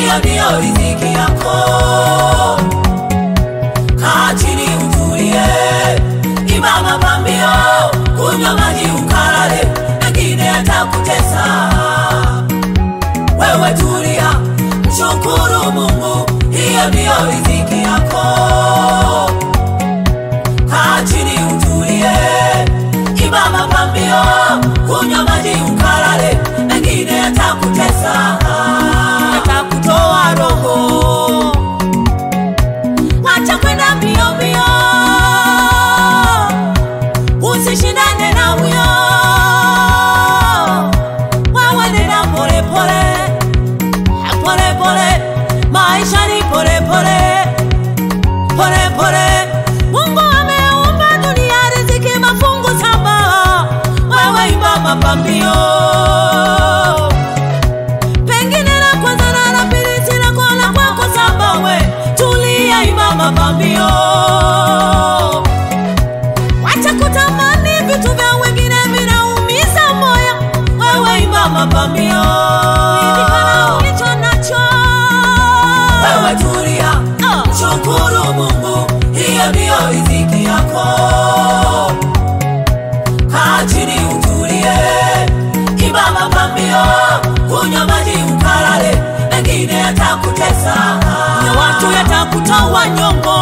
hiyo ndiyo riziki yako. Kaa chini utulie, imba mapambio, kunywa maji ukalale, mengine yatakutesa. Wewe tulia, mshukuru Mungu, hiyo ndiyo riziki yako. Kaa chini utulie, imba mapambio, kunywa maji ukalale, mengine yatakutesa, yatakutoa roho. Acha kwenda mbio mbio, usishindane na huyo. Wewe nenda pole pole, pole pole, maisha ni pole pole, pole pole. Mungu ameumba dunia riziki mafungu saba, wewe imba mapambio pengine la kwanza na la pili sina kona kwako saba we tulia imba mapambio wacha kutamani vitu vya wengine vinaumiza moyo wewe imba mapambio Ridhika ulicho nacho wewe tulia Oh. shukuru mungu hiyo ndiyo riziki yako kaa chini utulie imba mapambio kunywa maji ukalale mengine yatakutesa na watu yatakutoa nyongo.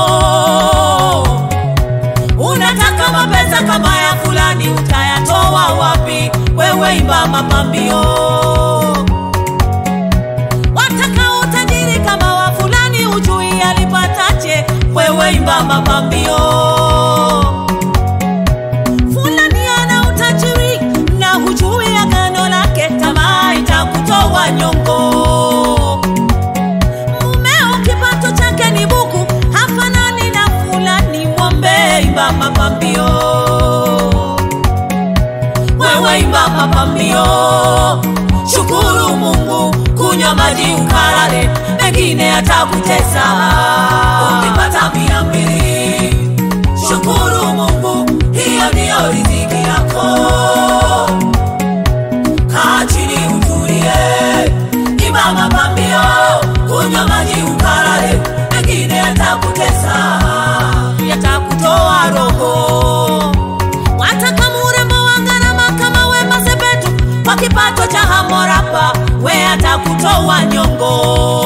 unataka mapesa kama ya fulani utayatoa wapi wewe imba mapambio wataka utajiri kama wa fulani ujui alipataje wewe imba mapambio fulani ana utajiri na hujui agano lake tamaa itakutoa nyongo mumeo kipato chake ni buku hafanani na fulani mwombe imba mapambio wewe imba mapambio shukuru mungu kunywa maji ukalale mengine atakutesa ukipata mia mbili shukuru mungu hiyo ndiyo riziki yako kaa chini utulie imba mapambio kunywa maji ukalale mengine yatakutesa yatakutoa roho wataka murembo wa gharama kama Wema Sepetu kwa kipato cha Hamorapa, we atakutoa nyongo,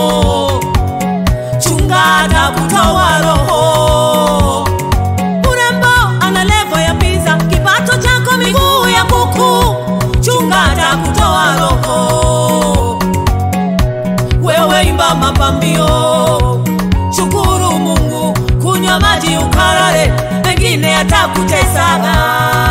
chunga atakutoa roho. Urembo ana levo ya pizza, kipato chako miguu ya kuku, chunga atakutoa roho. Wewe imba mapambio, shukuru Mungu, kunywa maji ukalale, mengine yatakutesa.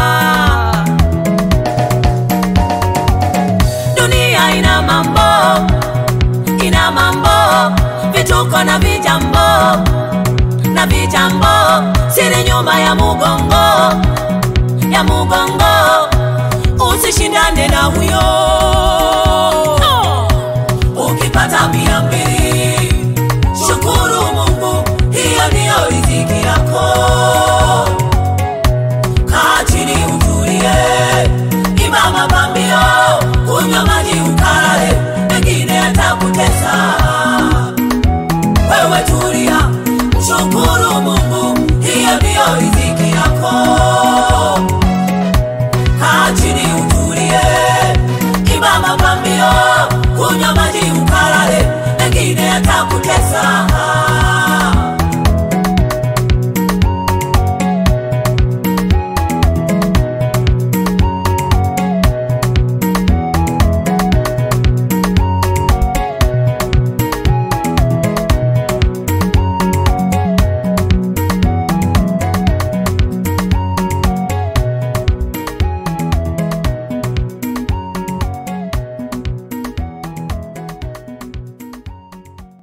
Dunia ina mambo, ina mambo, vituko na vijambo na vijambo, siri nyuma ya mugongo, ya mugongo, usishindane na huyo